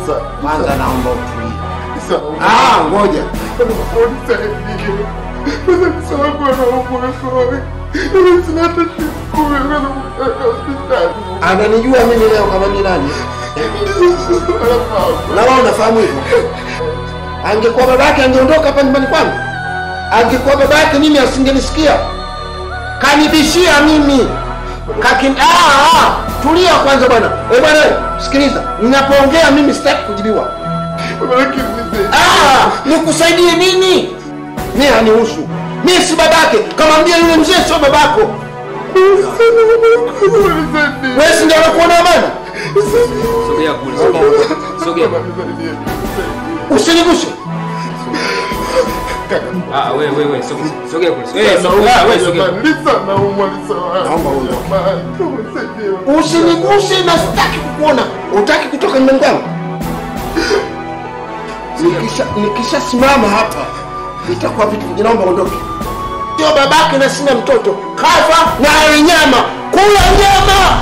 Kwanza naomba utulie. Ah, ngoja. Ananijua mimi leo kama ni nani? Na wewe unafahamu hivyo? Angekuwa babake angeondoka hapa nyumbani kwangu. Angekuwa babake mimi asingenisikia. Kanibishia mimi. Kakin ah, ah, tulia kwanza bwana. Eh bwana, sikiliza. Ninapoongea mimi sitaki kujibiwa. Ah, nikusaidie nini? Mimi hanihusu. Mimi si babake. Kamwambia yule mzee sio babako. Wewe si ndio unakuona bana? Sogea kule, sogea. Sogea. Usiniguse. Ah, wewe wewe wewe, sogea. Sogea kule. Wewe sogea, wewe sogea. Naomba uondoke. Usiniguse na sitaki kukuona. Utaki kutoka nyumbani kwangu? Nikisha nikishasimama hapa itakuwa vitu vingi. Naomba uondoke. Sio babake na sina mtoto. Kafa na ale nyama. Kula nyama.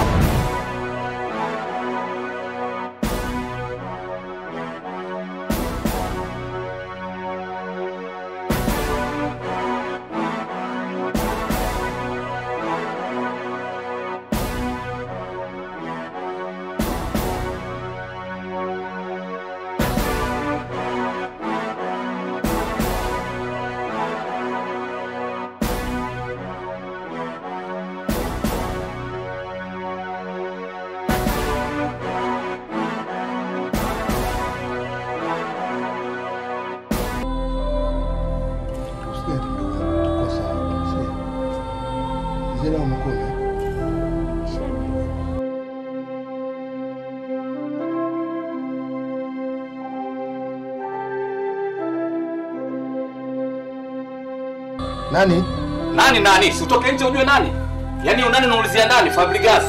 Nani? Nani nani? Si utoke nje ujue nani? Yaani nani unaulizia nani? Fabregas.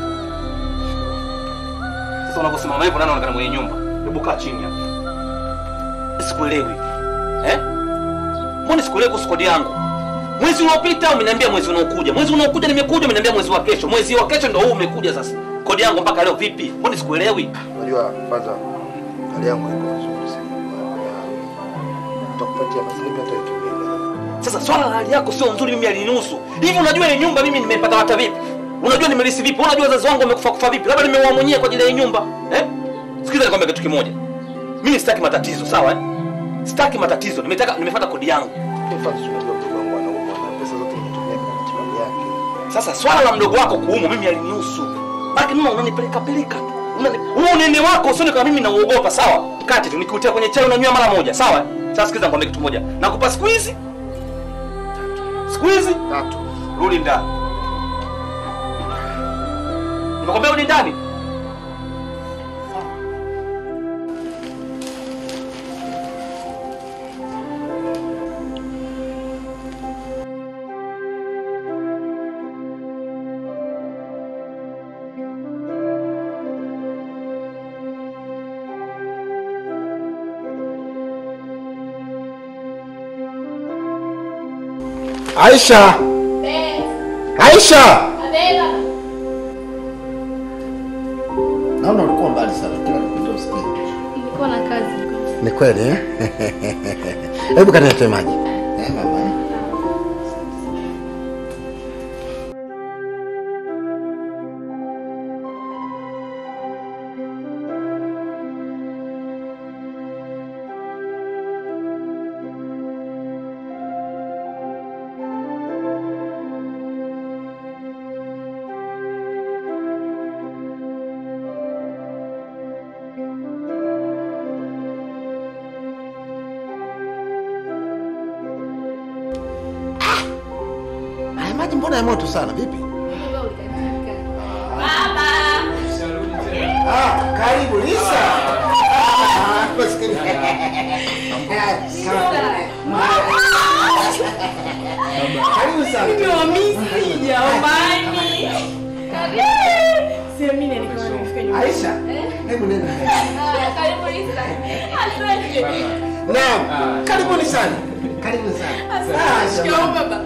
Sasa unaposimama hivyo nani anaonekana mwenye nyumba? Hebu kaa chini hapa. Sikuelewi. Eh? Mbona sikuelewi kuhusu kodi yangu? Mwezi uliopita umeniambia mwezi unaokuja. Mwezi unaokuja nimekuja umeniambia mwezi wa kesho. Mwezi wa kesho ndio huu umekuja sasa. Kodi yangu mpaka leo vipi? Mbona sikuelewi? Unajua kwanza hali yangu iko vizuri sana. Nitakupatia maslipi hata wiki mbili. Sasa swala la hali yako sio nzuri, mimi alinihusu hivi. Unajua ile nyumba mimi nimepata hata vipi? Unajua nimelisi vipi? Unajua wazazi wangu wamekufa kufa vipi? Labda nimeua mwenyewe kwa ajili ya hii nyumba eh? Sikiza nikwambia kitu kimoja, mimi sitaki matatizo, sawa eh? Sitaki matatizo, nimetaka nimefuata kodi yangu. Kwanza unajua mdogo wangu anaumwa na pesa zote nimetumia kwa matibabu yake. Sasa swala la mdogo wako kuumwa mimi alinihusu, baki mimi unanipeleka peleka tu Unani- huo unene wako usione kama mimi nauogopa, sawa? Kati tu nikutia kwenye chai unanywa mara moja, sawa? eh? Sasa sikiza nikwambia kitu moja, nakupa siku hizi siku hizi Tatu. rudi ndani. Nimekwambia rudi ndani. Aisha. Aisha. Naona ulikuwa mbali sana kila nikupita usikie. Nilikuwa na kazi. Ni kweli eh? Hebu kaniletee maji. Eh, baba. eh? Haya maji mbona ya moto sana vipi? Ah, karibu Lisa. Ah, maskini. Karibu sana. Aisha, hebu nenda. Naam, karibuni sana. Karibu sana. Ah, jamani.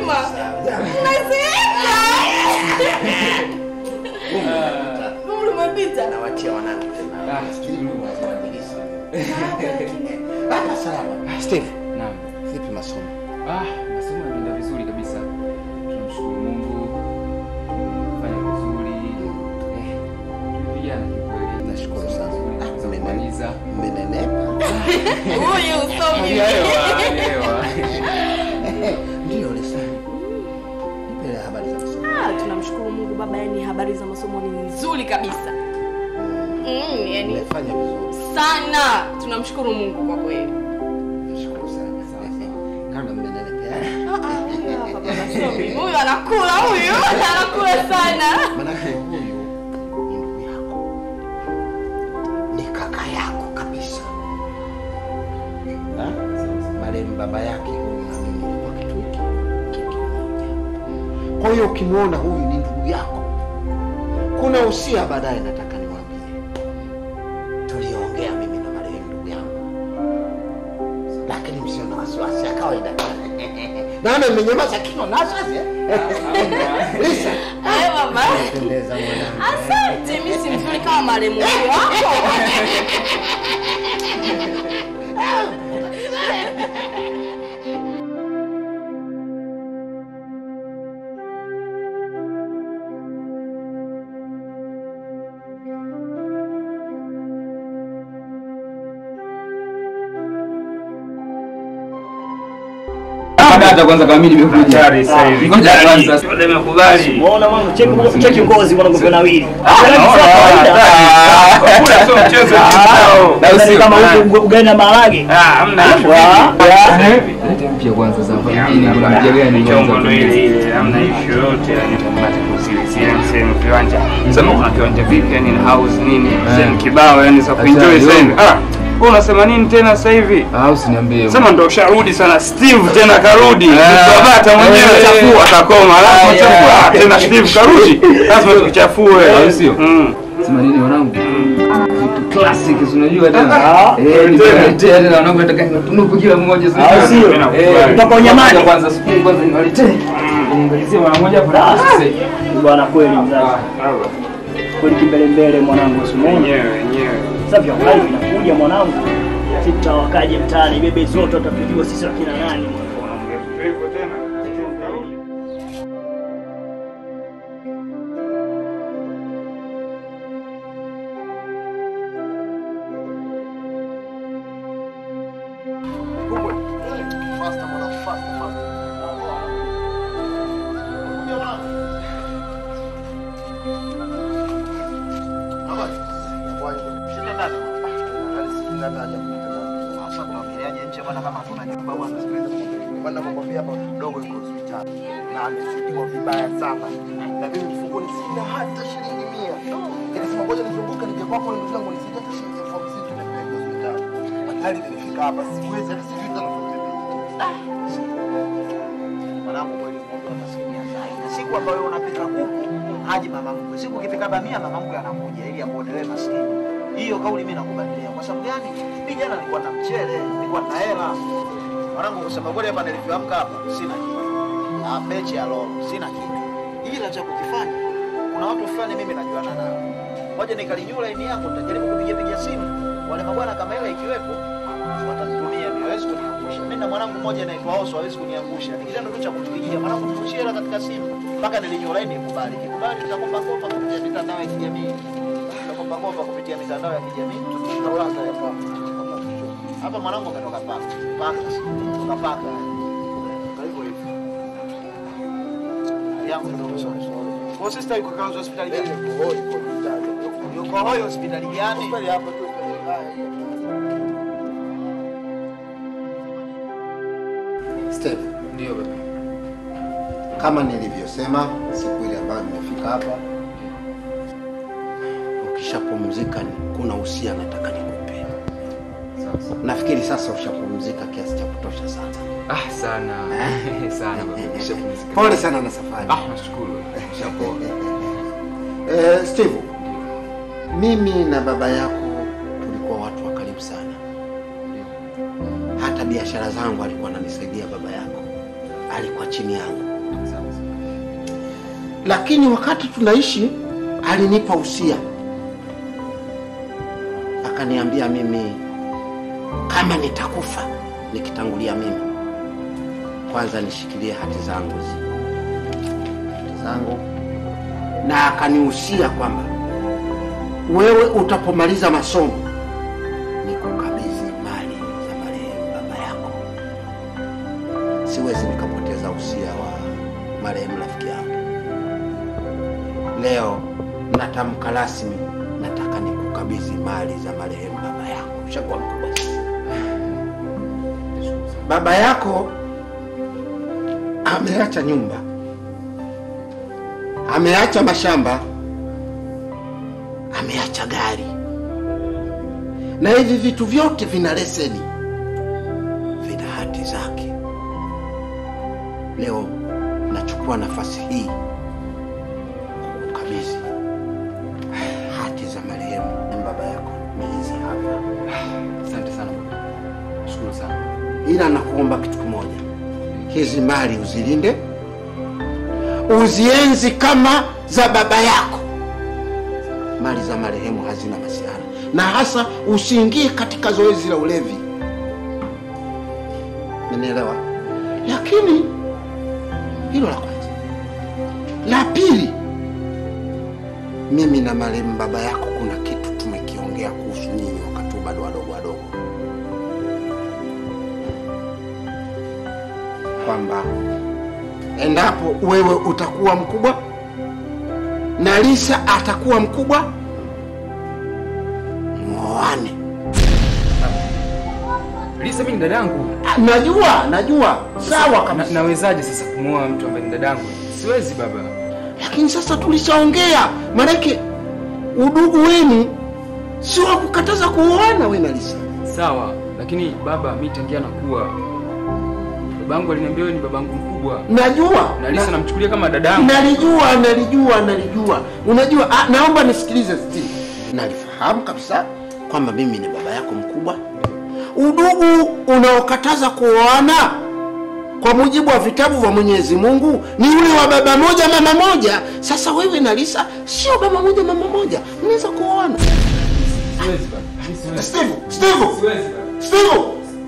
Marahaba. Jamani. umepita. nawatia wanangu tena. Ah, Sijui Mungu azibadilishe. Hapa salama. Steve, Naam. vipi masomo? Ah, masomo yanaenda vizuri kabisa. Tunamshukuru Mungu. Fanya vizuri. Eh, tumepigana kikweli. Nashukuru sana. Vizuri, Ah, za mmene- kumaliza. Mmenenepa. Huyu usomi. Elewa, Ndio lesani. Nipe habari za masomo. Ah, tunamshukuru Mungu baba, yani habari za masomo ni nzuri kabisa. Mm, yani Mmefanya vizuri. sana. Tunamshukuru Mungu kwa kweli. Nashukuru sana. Kama mmenenepea. Ah, ah, huyu hapa baba Sobi. Huyu anakula huyu. Anakula sana. Manake huyu ni ndugu yako, ni kaka yako kabisa. Ha? Marehemu baba yake huyu na mimi ilikuwa kitu hiki kitu kimoja. Kwa hiyo ukimwona huyu ni ndugu yako, kuna usia baadaye nataka niwaambie, tuliongea mimi na marehemu ndugu yangu, lakini msio na wasiwasi ya kawaida. Naona mmenyamaza kino na wasiwasi eh? Lisa, Haya baba. pendeza mwanangu. Asante, mimi si mzuri kama marehemu wako. Data kwanza kama mimi nimekuja. Hatari sasa hivi. Ngoja kwanza. Yote nimekubali. Unaona mwanangu, cheki cheki ngozi mwanangu vyo nawili. Kula sio mchezo kibao. Na Yaani usio kama mbaya. huko ugali na maharage. Ah, hamna issue. Wa- Sasa hivi. Leta mpya kwanza sasa. Mjini kuna mpya gani Michongo ndo ile kwanza? ile, hamna issue yote yani tunapata kusilizia sehemu kiwanja. Sema kuna kiwanja vipi yani in house nini? Sehemu kibao yani za kuenjoy Hatari, sasa hivi. yo. Ah, wewe unasema nini tena sasa hivi? Ah, usiniambie. Sema ndo usharudi sana Steve tena karudi. Ah. Tabata mwenyewe Eh. chafua atakoma. Alafu Ah, chafua yeah. ah, tena Steve karudi. Lazima tukuchafue. Au sio? Mm. Sema nini wanangu? Vitu classic si unajua tena. Ah. Eh, niwaletea tena wanangu nataka niwatunuku kila mmoja sasa. Au sio? Eh, Kutoka unyamani. Kwanza siku kwanza niwaletee. Niangalizie mara moja hapo. Sasa. Bwana kweli mzazi. Kweli kimbele mbele mwanangu usimeni. Wenyewe wenyewe. Sasa vya kweli vinakuja mwanangu. Sisi tutawakaje mtaani bebe zote watatujua sisi wakina nani. nakwambia hapa mdogo yuko hospitali na amezidiwa vibaya sana, na mimi mfukoni sina hata shilingi mia. Nikasema ngoja nizunguke nije kwako ndugu zangu nisije hata shilingi elfu hamsini tunapeleka hospitali. Hali nilifika hapa siwezi hata sijui tena mwanangu kweli Mungu atasikia sana. Na siku ambayo unapika kuku haji mama mkwe. Siku ukipika bamia mama mkwe anakuja ili akuone wewe maskini. Hiyo kauli mimi nakubadilia. Kwa sababu gani? Mimi jana nilikuwa na mchele, nilikuwa na hela. Mwanangu kusema kweli hapa nilivyoamka hapa sina kitu. Na mechi ya lolo sina kitu. Ila cha kukifanya kuna watu fulani mimi najuana nao. Ngoja nikalinyua line yangu nitajaribu kupiga piga simu. Wale mabwana kama ile ikiwepo watanitumia mimi hawezi kuniangusha. Mimi na mwanangu mmoja anaitwa Oso hawezi kuniangusha. Ni kitendo tu cha kutupigia mwanangu tushie hela katika simu mpaka nilinyua line ikubali. Ikubali tutakomba kopa kupitia mitandao ya kijamii. Tutakomba kopa kupitia mitandao ya kijamii. Tutaanza ya kwa hapa mwanangu ametoka paka. Paka. Toka paka. Kwa hivyo hivyo. Yangu ndio sorry sorry. Kwa sister yuko kaanza hospitali gani? Yuko hoi hospitali gani? hospitali hapa tu hospitali. Steve, Ndio baba. kama nilivyosema siku ile ambayo nimefika hapa, ukishapumzika ni- kuna usia nataka nikupe. Sasa. Nafikiri sasa ushapumzika kiasi cha kutosha sana. Ah, sana. Sana baba. Nishapumzika. Pole sana na safari. Ah, nashukuru. Nishapoa. Eh, Steve, mimi na baba yako tulikuwa watu wa karibu sana. Hata biashara zangu alikuwa ananisaidia baba yako, alikuwa chini yangu, lakini wakati tunaishi alinipa usia akaniambia mimi kama nitakufa nikitangulia mimi, kwanza nishikilie hati zangu hizi hati zangu, na akanihusia kwamba wewe utapomaliza masomo nikukabidhi mali za marehemu baba yako. Siwezi nikapoteza usia wa marehemu rafiki yangu. Leo natamka rasmi, nataka nikukabidhi mali za marehemu baba yako. Ushakuwa mkubwa sasa. Baba yako ameacha nyumba, ameacha mashamba, ameacha gari, na hivi vitu vyote vina leseni, vina hati zake. Leo nachukua nafasi hii kukabidhi hati za marehemu baba yako ni hizi hapa. Asante sana. Shukuru sana. ila nakuomba kitu kimoja, hizi mali uzilinde, uzienzi kama za baba yako. Mali za marehemu hazina masiara, na hasa usiingie katika zoezi la ulevi, umenielewa? Lakini hilo la kwanza. La pili, mimi na marehemu baba yako kuna kitu tumekiongea kuhusu nyinyi wakati bado wadogo wadogo kwamba endapo wewe utakuwa mkubwa na Lisa atakuwa mkubwa, mwoane. Lisa mimi ni dadangu. Ah, Najua, najua, sawa Na, kabisa, nawezaje sasa kumwoa mtu ambaye ni dadangu? Siwezi baba. lakini sasa tulishaongea, maanake udugu wenu sio wa kukataza kuoana we na Lisa. Sawa, lakini baba, mimi tangia nakuwa babangu aliniambia wewe ni babangu mkubwa. Najua Na Lisa na- namchukulia kama dadangu. nalijua nalijua nalijua unajua ah, naomba nisikilize Steve. nalifahamu kabisa kwamba mimi ni baba yako mkubwa udugu unaokataza kuoana kwa mujibu wa vitabu vya mwenyezi mungu ni ule wa baba moja mama moja sasa wewe na lisa sio baba moja mama moja mnaweza kuoana Siwezi baba. Mimi siwezi. steve steve Siwezi baba. steve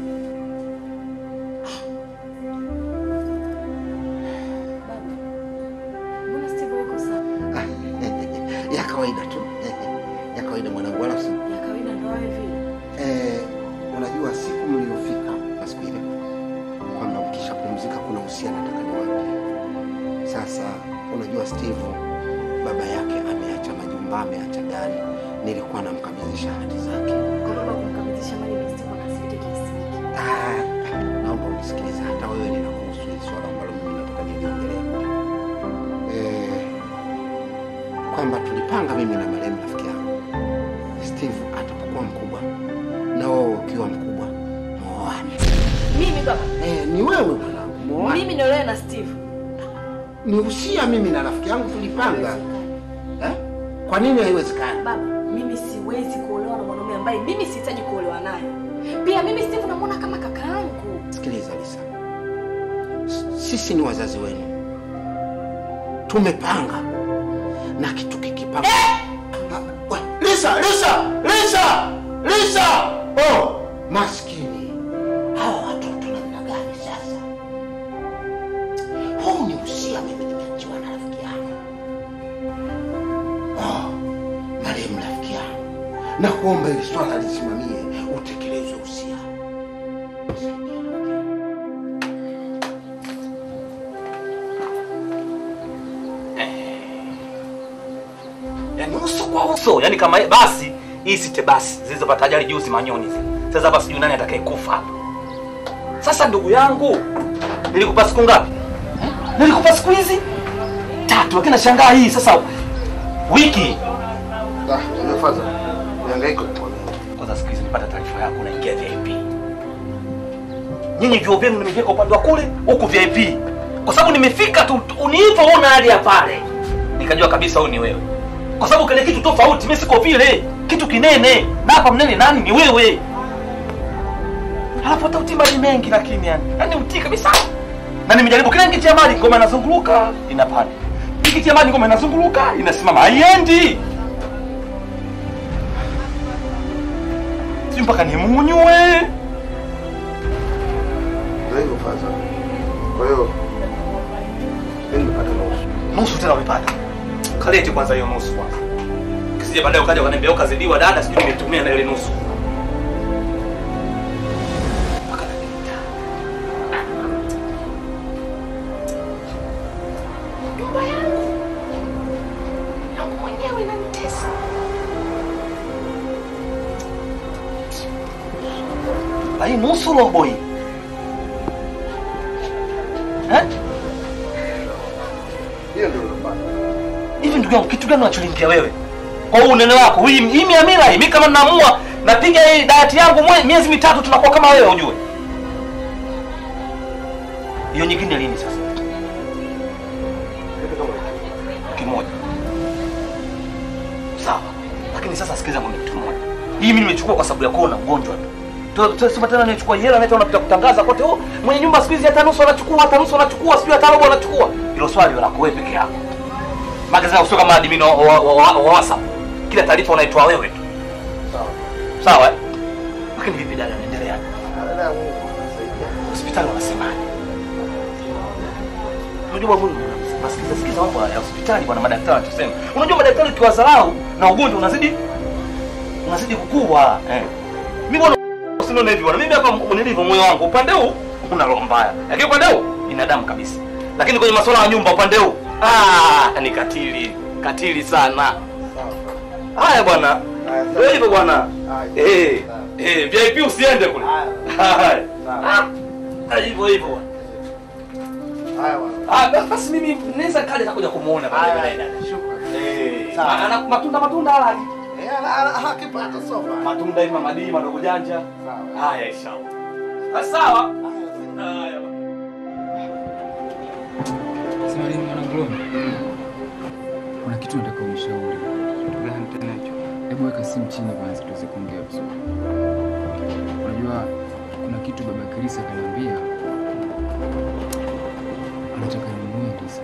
Mbona Steve yuko sawa? ya kawaida tu ya kawaida mwanangu wala usi Ya kawaida ndo wewe vile. Eh, unajua siku mliofika na siku ile kwamba mkishapumzika kuna usia nataka niwape. Sasa unajua Steve baba yake ameacha majumba, ameacha gari, nilikuwa namkabidhisha hati zake. Kwa baba kumkabidhisha mali na Steve akasirike kiasi hiki. Ah, naomba unisikilize, hata wewe linakuhusu hili swala ambalo mimi nataka niliongelee. Eh, kwamba tulipanga mimi na marehemu rafiki yangu Steve atapokuwa mkubwa na wewe ukiwa mkubwa muoane. Mimi baba, Eh, ni wewe mwanangu, muoane. mimi niolewe na Steve. Ni usia mimi na rafiki yangu tulipanga. Eh? Kwa nini haiwezekani? Baba, mimi siwezi kuolewa na mwanaume ambaye mimi sihitaji kuolewa naye. Pia mimi Steve namuona kama kaka yangu. Sikiliza Lisa, S- sisi ni wazazi wenu, tumepanga na kitu kikipanga. Ah, we, Lisa, Lisa, Lisa, Lisa! Oh, maskini hawa watoto namna gani sasa? Huu ni usia mimi nimeachiwa na rafiki yangu. Oh, marehemu rafiki yangu, na kuomba ili swala lisimamie, utekelezwe usia. Yaani uso kwa uso, yaani kama basi hii site basi zilizopata ajali juzi manyoni zile. Sasa hapa sijui nani atakayekufa hapa. Sasa ndugu yangu, nilikupa siku ngapi? Eh? Nilikupa siku hizi tatu, lakini nashangaa hii sasa wiki. Ah, nimefaza. Nihangaika kwa Kwanza siku hizi nipata taarifa yako unaingia VIP. Nyinyi vyuo vyenu nimeviweka upande wa kule, huku VIP. Kwa sababu nimefika tu unipoona hali ya pale. Nikajua kabisa huyu ni wewe. Kwa sababu kile kitu tofauti, mimi siko vile. Kitu kinene. Na hapa mnene nani ni wewe. Halafu hata utimba ni mengi lakini yani. Yaani utii kabisa. Na nimejaribu kila nikitia mali ngoma inazunguluka inapanda. Nikitia mali ngoma inazunguluka inasimama. Haiendi. mpaka nimunywe. Ndio hivyo faza. Kwa hiyo mimi nimepata nusu. Nusu tena umepata. Kalete kwanza hiyo nusu kwanza. Kisije baadaye ukaja ukaniambia ukazidiwa dada, sijui nimetumia na ile nusu. Nyumba yangu yangu mwenyewe inanitesa. Na hii nusu robo hii. Eh? Hiyo ndio unapata. Hivi ndugu yangu kitu gani unacholingia wewe? Kwa huu unene wako, hii hii mia mila hii, mimi kama ninaamua napiga hii diet yangu mwe- miezi mitatu tunakuwa kama wewe ujue. Hiyo nyingine lini sasa? Wiki moja. Sawa. Lakini sasa sikiza ngombe kitu moja. Hii mimi nimechukua kwa sababu ya kuona ugonjwa tu. Tu- tu- Sema tena nichukua hela na unapita kutangaza kote, oh, mwenye nyumba siku hizi hata nusu anachukua, hata nusu anachukua, sijui hata robo anachukua. Hilo swali lako wewe peke yako. Magazeti sio kama admin wa, wa, wa, wa, wa WhatsApp. Kila taarifa unaitoa wewe tu. Sawa. Sawa? eh? Lakini vipi dada unaendelea? Dada ya Mungu anasaidia. Hospitali wanasemaje? Unajua Mungu, nasikiza sikiza mambo ya hospitali bwana madaktari wanachosema. Unajua madaktari ukiwadharau na ugonjwa unazidi unazidi kukua. Eh. Mimi bwana usinione hivi bwana. Mimi hapa nilivyo moyo wangu upande huu una roho mbaya. Lakini upande huu binadamu kabisa. Lakini kwenye masuala ya nyumba upande huu ah ni katili. Katili sana. Haya bwana. Ndio hivyo bwana. Eh. Eh, VIP usiende kule. Haya. Ah, hivyo hivyo bwana. Haya bwana. Ah, bas- basi mimi naweza kaja takuja kumuona Haya, baadaye dada. shukrani. Eh, Sawa. ana matunda matunda hala. Eh, ana- ana- akipata sofa. Matunda hivi mamadii madogo janja. Sawa. Haya inshallah. Ah, Sawa. Haya. Sema nini mwanangu Loni? Kuna kitu nataka unishauri. Kitu gani tena hicho? Hebu weka simu chini kwanza tuweze kuongea vizuri. Unajua kuna kitu baba Krisa kaniambia anataka ninunue ndizi.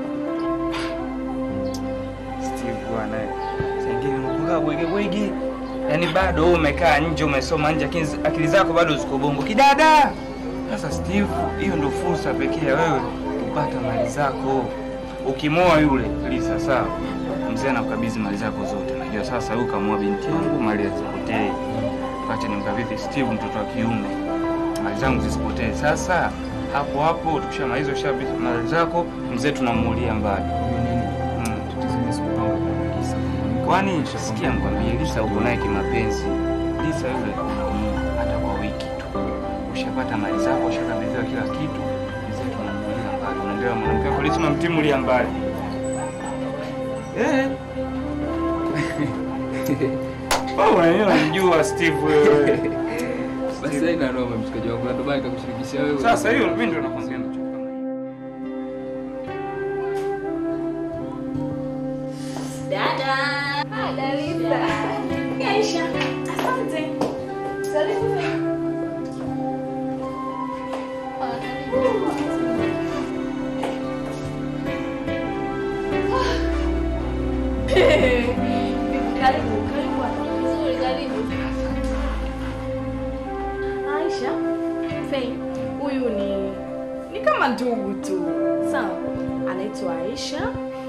Steve bwana. Sengine unakuwa bwege bwege. Yaani bado wewe umekaa nje umesoma nje lakini akili zako bado ziko bongo. Kidada. Sasa Steve, hiyo ndio fursa pekee ya wewe kupata mali zako. Ukimoa yule Lisa sawa. Mzee anakukabidhi mali zako zote. Najua sasa huyu kamua binti yangu mali zisipotee. Acha nimkabidhi Steve mtoto wa kiume. Mali zangu zisipotee. Sasa hapo hapo tukishamaliza ushabidhi mali zako, mzee tunamuulia mbali. Mm. Tatizo ni sikupanga kwa Krisa. Kwani sikia nikwambie, Lisa uko naye kimapenzi. Lisa yule unaumwa hata kwa wiki tu, ushapata mali zako, ushakabidhiwa kila kitu, mzee tunamuulia mbali. Unaelewa, mwanamke wako Lisa unamtimulia mbali. Eh. Wewe unamjua Steve wewe. Basi haina noma mshikaji wangu, na ndio maana nikakushirikisha wewe. Sasa hiyo mimi ndio nakwambia nacho. Dada. Ah, Dalisa. Aisha. Asante. Karibu. Karibu, karibu. Vizuri, karibu. Aisha, Fei, huyu ni ni kama ndugu tu. Sawa. Anaitwa Aisha.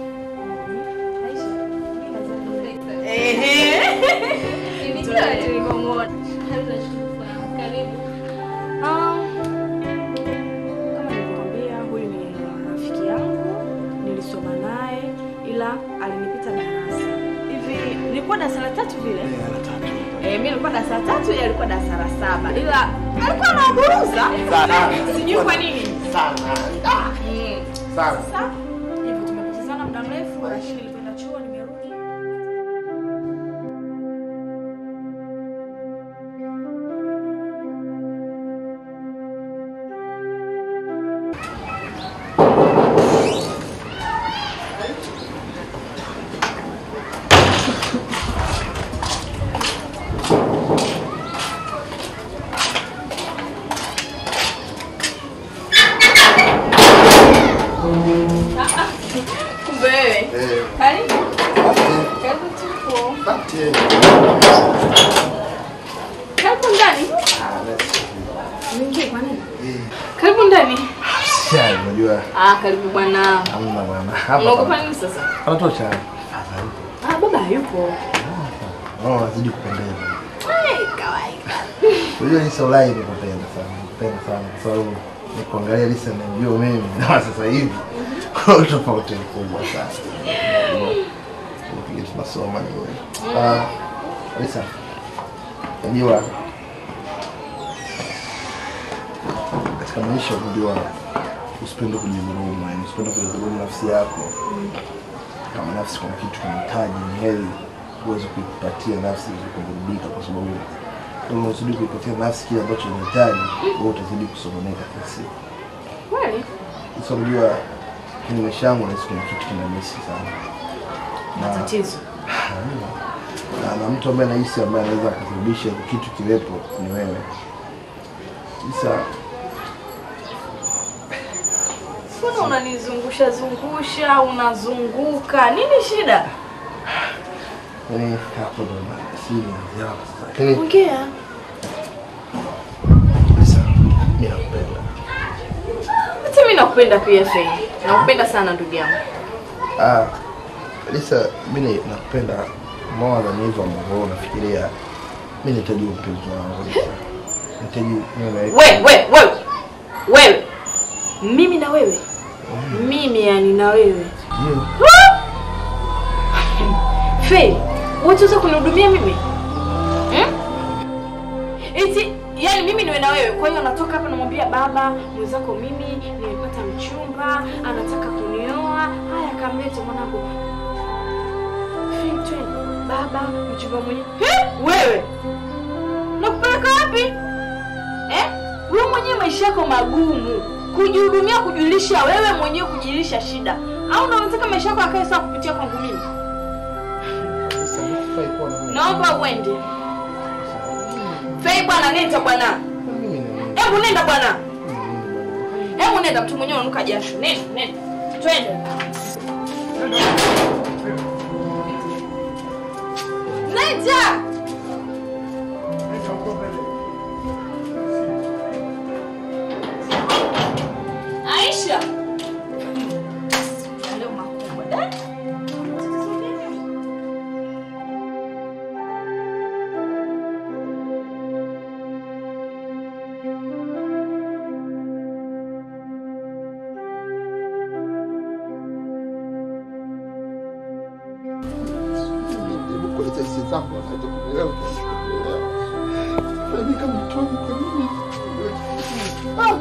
Kama nilivyokwambia, huyu ni rafiki yangu, nilisoma naye ila alinipita darasa hivi. Nilikuwa darasa la tatu vile eh, mimi nilikuwa darasa la tatu, yeye alikuwa darasa la saba, ila alikuwa anaburuza Sana. sijui kwa nini Sana. Mm. Sana. Sasa hivyo tumepotezana muda mrefu, lakini nilipoenda chuo nimerudi. unajua Ah, karibu bwana. hamna bwana. Hapa Unaogopa nini sasa? anatosha. Ah, baba hayupo. Oh, nazidi kupendeza. Ai, kawaida. Unajua Lisa Ulai nikupenda sana. Nikupenda sana kwa sababu nikuangalia Lisa najua mimi na sasa hivi kuna tofauti mkubwa sana. Kile tunasoma ni wewe. Ah, Lisa. Unajua katika maisha unajua usipende kujidhulumu, yani usipende kujidhulumu nafsi yako. Kama nafsi kuna kitu kinahitaji, ni heri uweze kuipatia nafsi ili kuburudika, kwa sababu kama unazidi kuipatia nafsi kile ambacho inahitaji, wewe utazidi kusononeka kila siku. Kweli? Sasa unajua kwenye maisha yangu nahisi kuna kitu kinamisi sana na, Tatizo. na, na mtu ambaye nahisi ambaye anaweza akasababisha kitu kiwepo ni wewe. Sasa Mbona unanizungusha zungusha, unazunguka? Nini shida? yani hapo ndo na siri inaanzia hapo sasa. Lakini Ongea. Lisa, mimi nakupenda. Hata mimi nakupenda pia Fei. Nakupenda sana ndugu yangu. Ah, Lisa, mimi nakupenda more than hivyo ambavyo wewe unafikiria. Mimi nahitaji mpenzi wangu Lisa. Nahitaji niwe na wewe. We, we, wewe. Wewe. Mimi na wewe. Mimi yani na wewe. Ndio. Fei, unaweza kunihudumia mimi? Hmm? Eti yani mimi niwe na wewe. Kwa hiyo natoka hapa namwambia baba, mwenzako mimi nimepata mchumba, anataka kunioa. Haya kamlete mwanangu. Fei, twende. Baba, mchumba mwenyewe. Eh? Wewe. Nakupeleka wapi? Eh? Wewe mwenyewe maisha yako magumu. Kujihudumia, kujulisha wewe mwenyewe kujilisha shida. Au unataka maisha yako yakae sawa kupitia kwangu mimi? Lisa, nikifai kuwa na wewe. Naomba uende. Fei bwana, nenda bwana. Mimi na Hebu nenda bwana. mimi. Hebu nenda, mtu mwenyewe unanuka jasho. Nenda, nenda. Twende. Nenda. Aisha. Leo makubwa. Eh? Jaribu kueleza hisia zako wakati kunielewa kunielewa. Mimi kama mtu wangu kwa nini? Ah!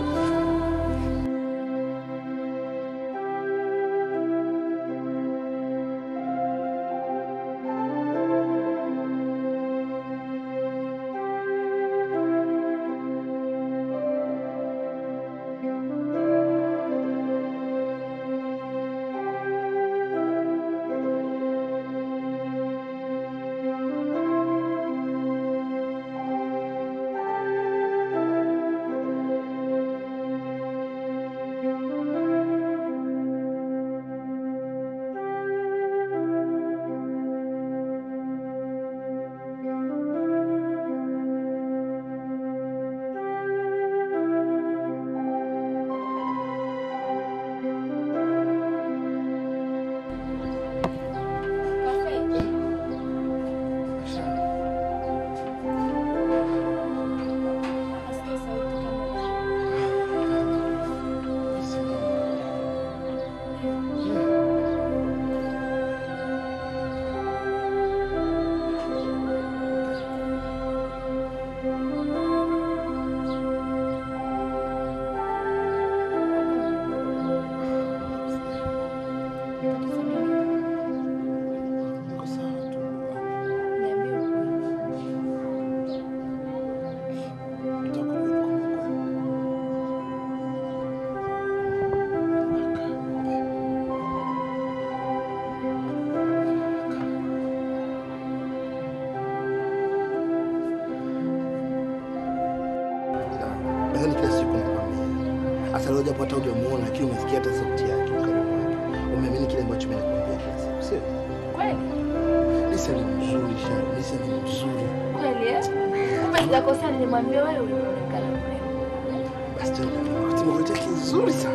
Nadhani kila siku nakwambia. Hasa leo japo hata hujamuona lakini umesikia hata sauti yake ukaribu wake. Umeamini kile ambacho mimi nakwambia kila siku. Sio? Kweli? Lisa ni mzuri sana. Lisa ni mzuri. Kweli eh? Kumbe sijakosea nilimwambia wewe unaonekana mrembo. Basi tena wakati mwingine kizuri sana.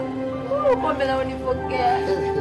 pombe na unipokea.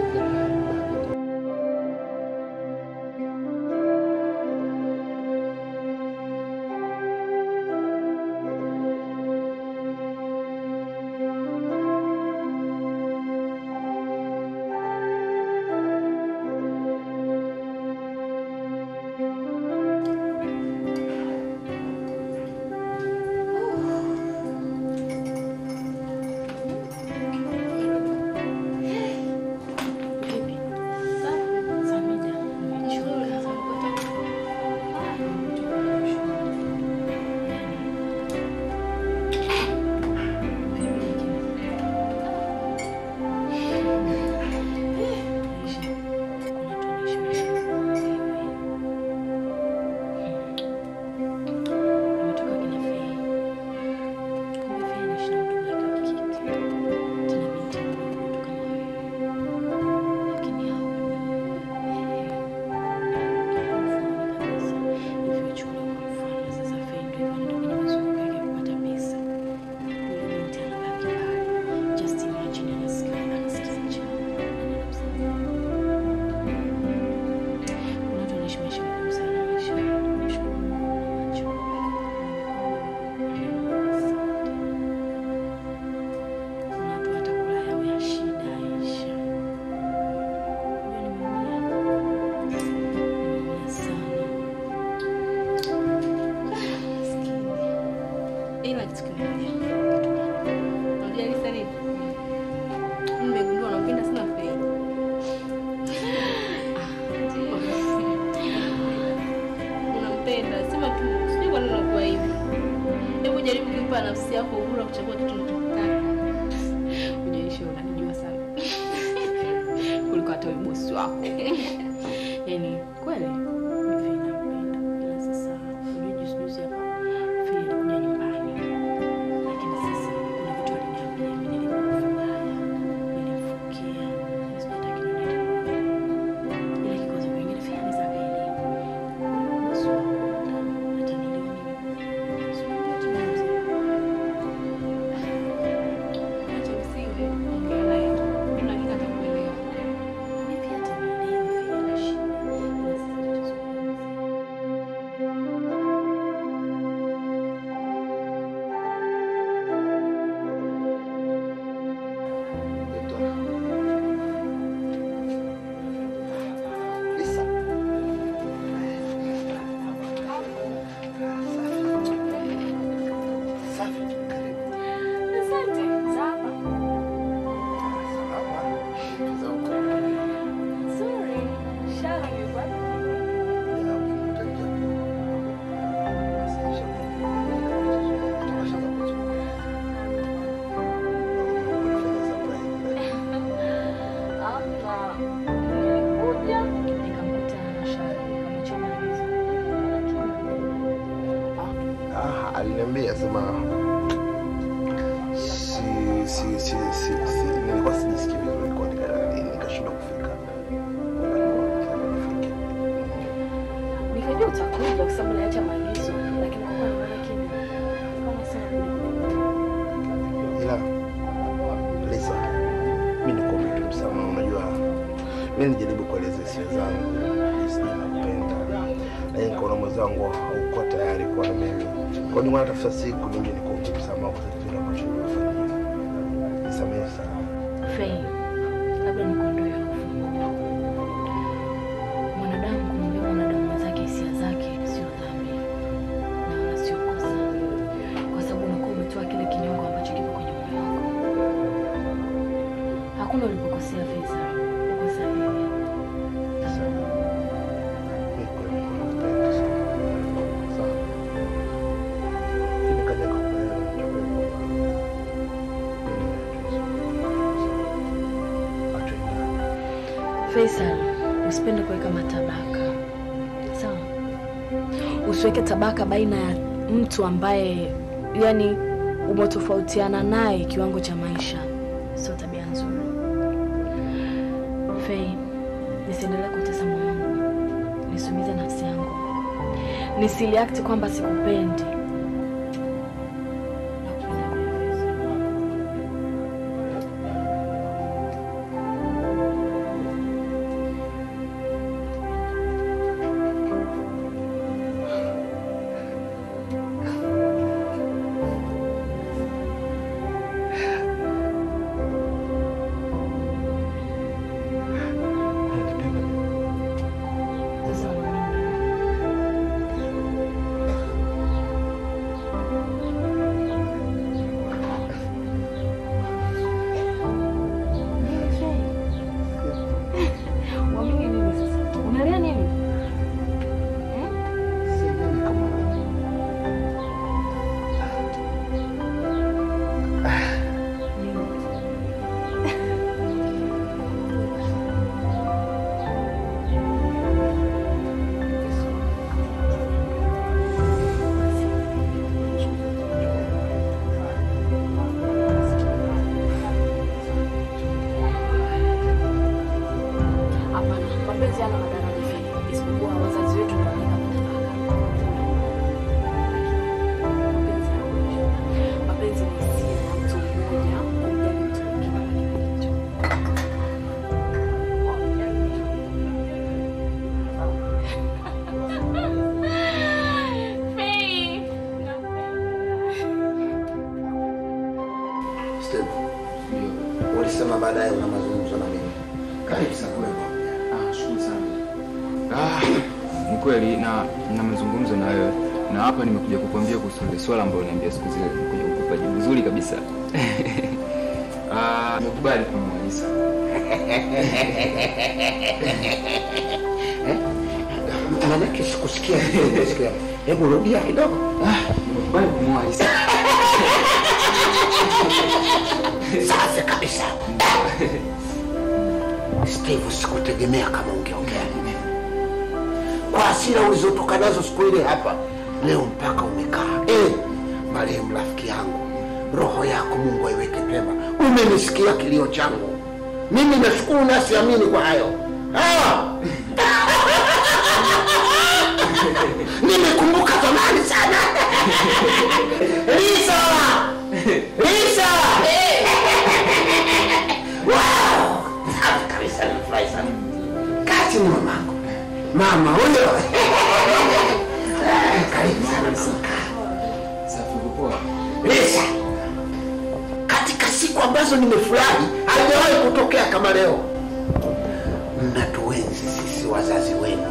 Ila kitu kimoja. Unajua Lisa nini? Nimegundua unampenda sana Fei. Unampenda, sema tu, sijui kwa nini unakuwa hivi. Hebu jaribu kumpa nafsi yako uhuru wa kuchagua kitu unachotaka. Ujaisha unanijua sana. Kuliko hata wewe bosi wako. Yaani kweli mimi Fei nampenda. Ila sasa unajua juzi juzi hapa Fei alikuja nyumbani. Lakini sasa kuna vitu aliniambia mimi nilimfanya. Nilimfukia. Sijui hata kinini. Ila kikwazo kingine Fei anaweza akaelewa. Bosi wangu atanielewa mimi. Sijui yote ni mzee. Acha usiwe, ongea naye tu. Mimi na hakika atakuelewa. Mimi pia atanielewa, Fei ana shida. Ila sasa tutazungumza. Lisa. Safi. Karibu. Asante. Sawa. Salama. Za huko. Nzuri. Shara imekuwa Ya, utaingia. Sasa, tutashaanza kuzungumza. Ulifanya surprise. Hapa nilikuja nikamkuta Shara nikamchomaliza. Ah, aliniambia sema si si si si, si nilikuwa sijisikii vizuri kwa nika- nikashindwa kufika. Nifike. Nikajua utakuja kwa sababu niliacha maagizo, lakini kwa kuwa nimeona kimya, kama sana Ila Lisa, mimi nikuombe tu msamaha. Unajua mimi nijaribu kueleza hisia zangu, jinsi ninakupenda, lakini nikaona mwenzangu haukuwa tayari kuwa na mimi. Kwa hiyo natafuta siku nije nikuombe msamaha kwa kile ambacho nimefanyia. Nisamehe sana. Fei, labda nikuondoe hofu. Mwanadamu kumwambia mwanadamu mwenzake hisia zake sio dhambi na wala sio kosa, kwa sababu unakuwa umetoa kile kinyongo ambacho kipo kwenye moyo wako. Hakuna ulipokosea Feza, uko sahihi. Ni kweli nakupenda sana. Sawa. Lakini kaja kukuelewa nichukue kwamba Atuendane. Faisal, usipende kuweka matabaka sawa. Usiweke tabaka baina ya mtu ambaye yani umetofautiana naye kiwango cha maisha, sio tabia nzuri. Fei, nisiendelee kutesa moyo wangu, nisumize nafsi yangu, nisiliakti kwamba sikupendi. Nakupenda pia, Faisal. Steve, ulisema baadaye una mazungumzo na mimi. Karibu sana wewe. Ah, shukuru sana. Ah, ni kweli na na mazungumzo na wewe na hapa nimekuja kukuambia kuhusu ile swala ambayo niambia siku zile, nimekuja kukupa jibu zuri kabisa. Ah, nimekubali kumwalisa. Manake sikusikia vizuri, sikia. Hebu rudia kidogo. Ah, nimekubali kumwalisa. Safi kabisa. Steve, sikutegemea kama ungeongea hivi. Kwa hasira ulizotoka nazo siku ile hapa, leo mpaka umekaa. Eh, marehemu rafiki yangu, roho yako Mungu aiweke pema. Umenisikia kilio changu, mimi nashukuru na siamini kwa hayo. Ah! Nimekumbuka zamani sana. Lisa! Lisa! Wow! Safi kabisa, nimefurahi sana. Kati ni mamangu. Mama huyo. Karibu sana mama. Safi uko poa? Lisa, katika siku ambazo nimefurahi haijawahi kutokea kama leo. Mnatuenzi sisi wazazi wenu.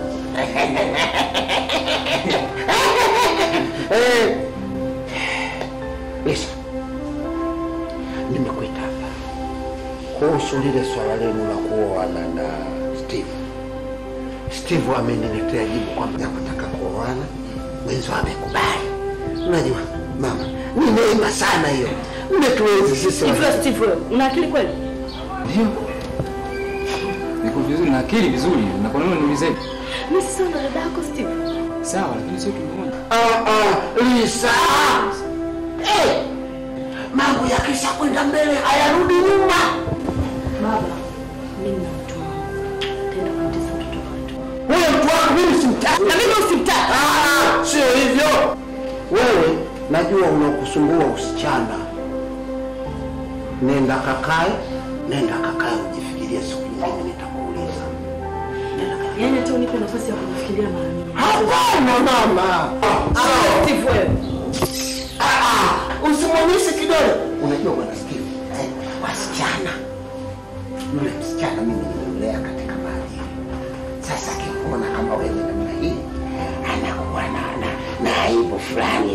Eh, Lisa, nimekuita hapa kuhusu lile swala lenu la kuoana na Steve. Steve ameniletea jibu kwamba nakutaka kuoana, mwenzo amekubali. Unajua mama, ni neema sana hiyo. Mmetuenzi sisi Hivyo wazazi. Steve, wewe una akili kweli? Ndio. Niko vizuri na akili vizuri. Na kwa nini uniulize? Mimi sio ndo dada yako Steve. Sawa, lakini sio tumeona. Ah, ah, Lisa. Eh, mambo yakisha kwenda mbele hayarudi nyuma. Baba, mimi na mtu wangu. Tenda kumtesa mtoto wetu. Huyo mtu wako mimi simtaki. Na mimi usimtaki. Ah, sio hivyo. Wewe najua unakusumbua usichana. Nenda kakae, nenda kakae ujifikirie, siku nyingine nitakuuliza. Nenda kakae. Yaani hata unipe nafasi ya kufikiria mara mia. Hapana mama. Ah, Steve wewe. Ah, ah, usimwonyeshe kidole. Unajua bwana Steve, eh, wasichana, yule msichana mimi nimemlea katika maadili. Sasa akikuona kama wewe namna hii, anakuwa na na, na aibu fulani,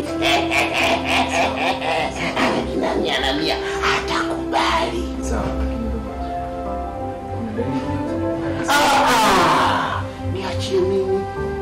anajinamia namia, hatakubali. Sawa, lakini baba. Kuna dalili Ah, ah, niachie mimi,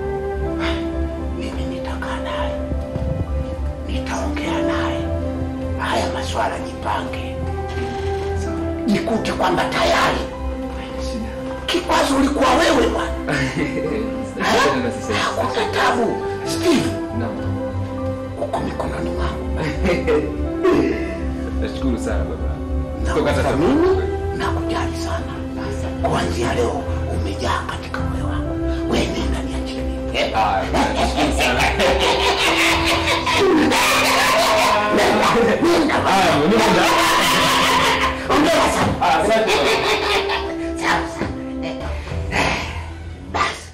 mimi nitakaa naye, nitaongea naye, haya maswala jipange, jikute kwamba tayari kikwazo ulikuwa wewe bwana. Sasa sasa. Hakuna tabu. Steve, Naam. uko mikononi mwangu. Nashukuru sana baba. Nakuthamini na kujali sana. Kuanzia leo umejaa katika moyo wangu. Wewe nenda niachilie. Eh, Ah, nashukuru sana. Ah, mimi ndo. Ongea sana. Ah, asante. Sawa sawa. Eh, eh, Basi.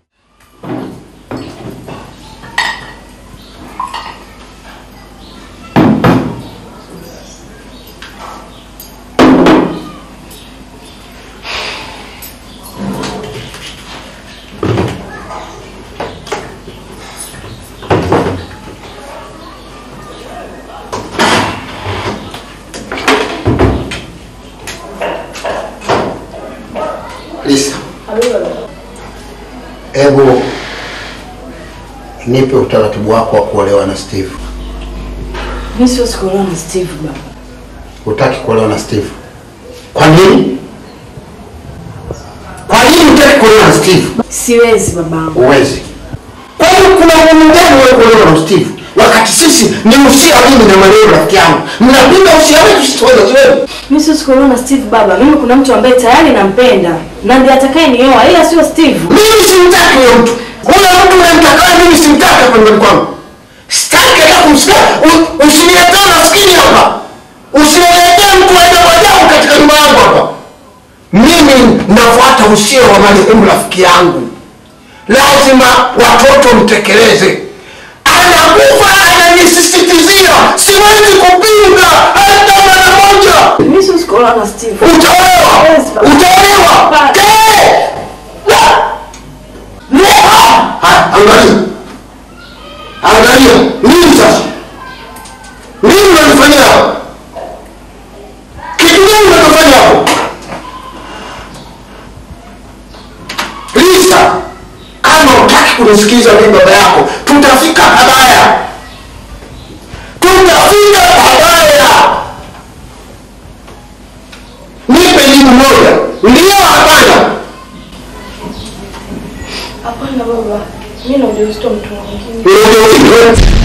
Lisa, hebu nipe utaratibu wako wa kuolewa na Steve. Mimi siwezi kuolewa na Steve baba. Hutaki kuolewa na Steve? Kwa nini? Kwa nini hutaki kuolewa na Steve? Siwezi babangu. Huwezi. Kwa hiyo kuna umuhimu gani wewe kuolewa na Steve? Wakati sisi ni usia mimi na marehemu rafiki yangu. Mnapinga usia wetu sisi wazazi wenu. Mimi siwezi kuolewa na Steve baba. Mimi kuna mtu ambaye tayari nampenda na ndiye atakaye nioa ila sio Steve. Mimi simtaki huyo mtu. Huyo mtu unamtaka mimi simtaki hapa nyumbani kwangu. Sitaki hata kumsikia. U- Usiniletee maskini hapa. Usiniletee mtu wa ajabu ajabu katika nyumba yangu hapa. Mimi nafuata usia wa marehemu rafiki yangu. Lazima watoto mtekeleze. Anakufa ananisisitizia, siwezi kupinga hata mara moja. Hapana Steve. Utaolewa! Utaolewa! Eh! Ah, Angalia, angalia, nini sasa? Nini unanifanyia hapo? Kitu gani unachofanya hapo? Lisa, kama utaki kunisikiza mimi baba yako, tutafika pabaya, tutafika pabaya. Nipe jibu moja, ndio hapana? Hapana baba. Mimi na ujauzito wa mtu mwingine. Ndio, ndio.